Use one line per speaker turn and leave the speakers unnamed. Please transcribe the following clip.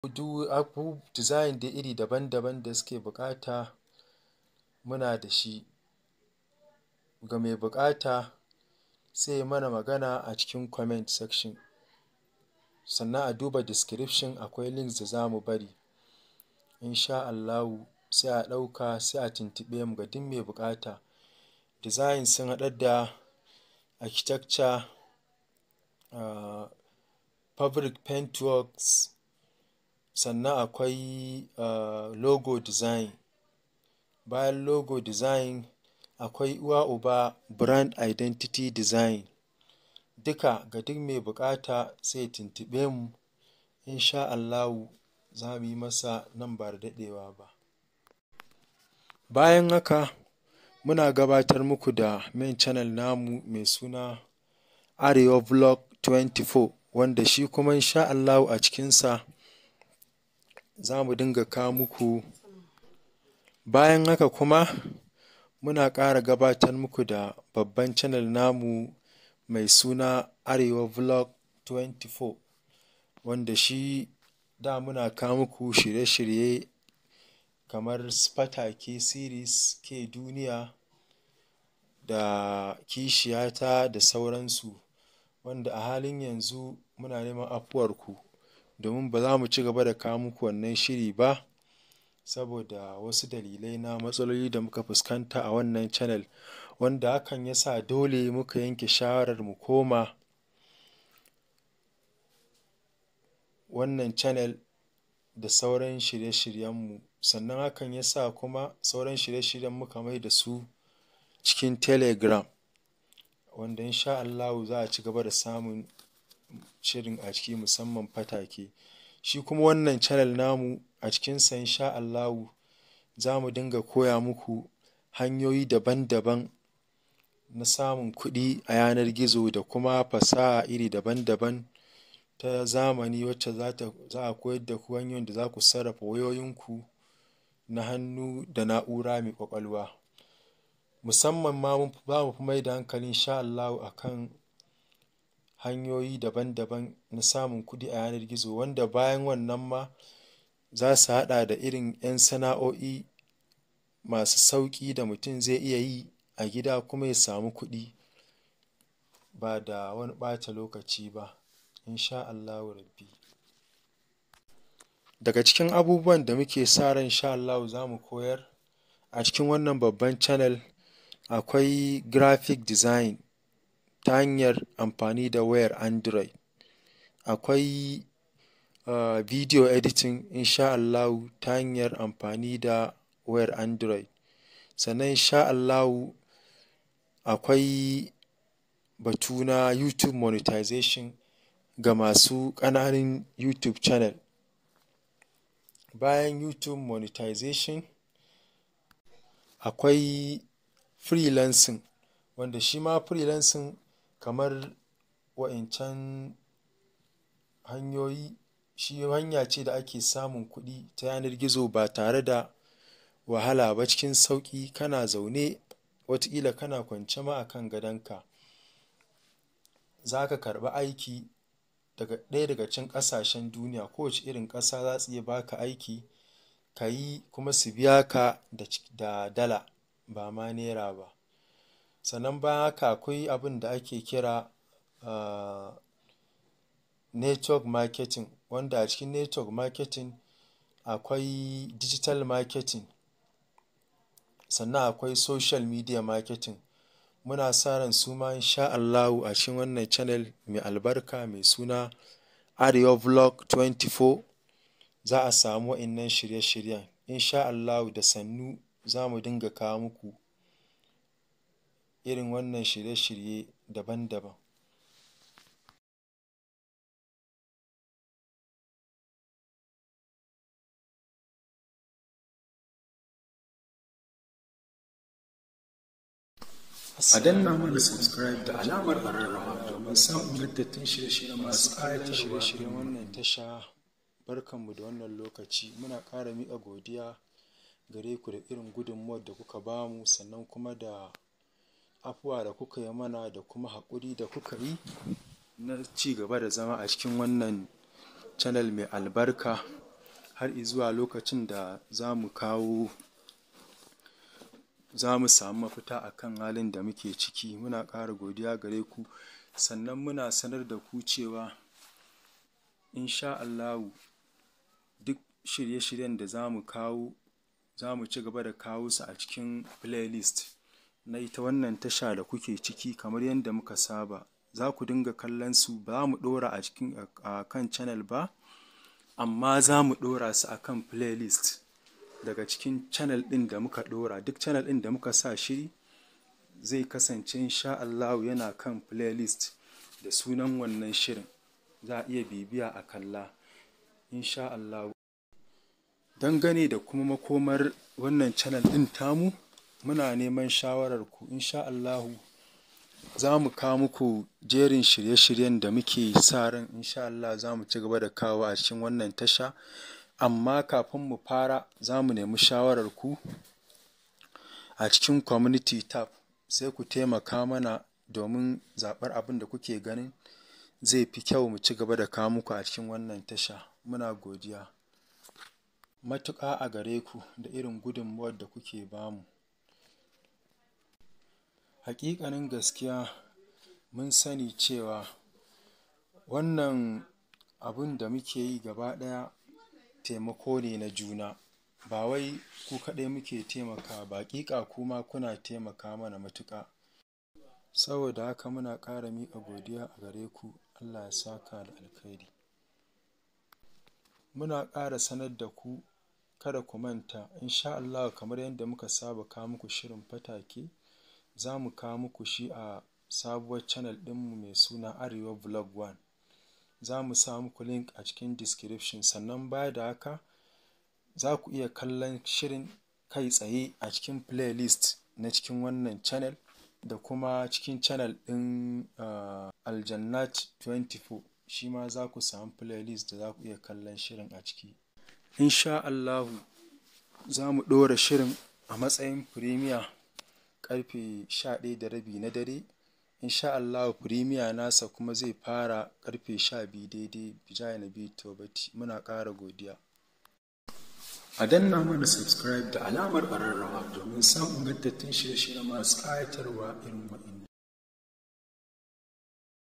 duk abu design da iri daban-daban da suke buƙata muna da shi. Ga mai buƙata sai ya mana magana a cikin comment section sannan a duba description akwai links da za mu bari in sha Allahu sai a ɗauka sai a tuntuɓe mu ga duk mai buƙata. Design sun haɗar da architecture, uh, fabric paint works, sannan akwai uh, logo design. Bayan logo design akwai uwa uba brand identity design. Duka ga duk mai buƙata sai ya tuntuɓe mu in sha Allahu za mu yi masa nan ba da daɗewa ba. Bayan haka muna gabatar muku da main channel namu mai suna Arewa Vlog 24 wanda shi kuma in sha Allahu a cikinsa za mu dinga kawo muku. Bayan haka kuma muna ƙara gabatar muku da babban channel namu mai suna Arewa Vlog 24 wanda shi da muna kawo muku shirye-shirye kamar su Fatake series, K Duniya da Kishiyata da sauransu wanda a halin yanzu muna neman afuwarku domin ba za mu ci gaba da kawo muku wannan shiri ba saboda wasu dalilai na matsaloli da muka fuskanta a wannan channel wanda hakan ya sa dole muka yanke shawarar mu koma wannan channel da sauran shirye-shiryenmu sannan hakan ya sa kuma sauran shirye-shiryen muka mai da su cikin Telegram wanda in sha Allahu za a ci gaba da samun shirin a ciki musamman Fatake. Shi kuma wannan channel namu a cikinsa in sha Allahu za mu dinga koya muku hanyoyi daban-daban na samun kuɗi a yanar gizo da kuma fasaha iri daban-daban ta zamani wacce za a koyar da ku hanyoyin da za ku sarrafa wayoyinku na hannu da na'ura mai ƙwaƙwalwa. Musamman ma za mu fi mai da hankali in sha Allahu a kan hanyoyi daban-daban na samun kuɗi a yanar gizo wanda bayan wannan ma za su haɗa da irin 'yan sana'o'i masu sauƙi da mutum zai iya yi a gida kuma ya samu kuɗi ba da wani ɓata lokaci ba in sha Allahu rabbi. Daga cikin abubuwan da muke sa ran in sha Allahu za mu koyar a cikin wannan babban channel akwai graphic design ta hanyar amfani da wayar Android. Akwai uh, video editing in sha Allahu ta hanyar amfani da wayar Android. Sannan in sha Allahu akwai batu na YouTube monetization ga masu ƙananun YouTube channel. Bayan YouTube monetization akwai freelancing wanda shi ma freelancing kamar wa'incan hanyoyi shi hanya ce da ake samun kuɗi ta yanar gizo ba tare da wahala ba cikin sauƙi kana zaune wataƙila kana kwance ma a kan gadonka za ka karɓi aiki daga ɗaya daga cikin ƙasashen duniya kowace irin ƙasa za su iya ba ka aiki ka yi kuma su biya ka da dala ba ma naira ba. Sannan bayan haka akwai abin da ake kira uh, network marketing wanda a cikin network marketing akwai digital marketing sannan akwai social media marketing. Muna sa ran su ma in sha Allahu a cikin wannan channel mai albarka mai suna Arewa Vlog 24 za a samu wa'innan shirye-shiryen. In sha Allahu da sannu za mu dinga kawo muku irin wannan shirye-shirye daban-daban. a danna mana subscribe da alamar ƙararrawa domin samun littattun shirye-shirye masu ƙayatar shirye-shiryen wannan tasha barkanmu da wannan lokaci muna ƙara miƙa godiya gare ku da irin gudunmuwar da kuka bamu sannan kuma da afuwa da kuka yi mana da kuma haƙuri da kuka yi na ci gaba da zama a cikin wannan channel mai albarka har zuwa lokacin da za mu kawo za mu samu mafita a kan halin da muke ciki muna ƙara godiya gare ku sannan muna sanar da ku cewa insha Allahu duk shirye-shiryen da za mu kawo za mu ci gaba da kawo su a cikin playlist na ita wannan tasha da kuke ciki kamar yadda muka saba za ku dinga kallon su ba mu ɗora a cikin a kan channel ba amma za mu ɗora su a kan playlist daga cikin channel ɗin da muka ɗora duk channel ɗin da muka sa shiri zai kasance insha Allahu yana kan playlist da sunan wannan shirin za a iya bibiya a kalla insha Allahu dangane da kuma makomar wannan channel ɗin tamu muna neman shawarar ku insha Allahu za mu kawo muku jerin shirye-shiryen da muke sa ran insha Allah za mu ci gaba da kawo a cikin wannan tasha amma kafin mu fara za mu nemi shawarar ku a cikin community tab sai ku taimaka mana domin zaɓar abin da kuke ganin zai fi kyau mu ci gaba da kawo muku a cikin wannan tasha muna godiya matuƙa a gare ku da irin gudunmuwar da kuke bamu haƙiƙanin gaskiya mun sani cewa wannan abun da muke yi gaba ɗaya taimako ne na juna ba wai ku kaɗai muke taimakawa ba haƙiƙa kuma kuna taimaka mana matuƙa saboda haka muna ƙara miƙa godiya a gare ku Allah ya saka da alkhairi muna ƙara sanar da ku kada ku manta insha Allah kamar yadda muka saba kawo muku shirin fatake za mu kawo muku shi a sabuwar channel ɗinmu mai suna arewa vlog one za mu sa muku link a cikin description sannan baya da haka za ku iya kallon shirin kai tsaye a cikin playlist na cikin wannan channel da kuma cikin channel ɗin uh, aljannat 24 shi ma za ku samu playlist da za ku iya kallon shirin a ciki insha Allahu za mu ɗora shirin a matsayin premier karfe 11 da rabi na dare insha Allah premier nasa kuma zai fara karfe 12 daidai bijaya na biyu tobati muna ƙara godiya a danna mana subscribe da alamar ƙararrawa domin samun gaddattun shirye-shirye masu ƙayatarwa irin waɗanda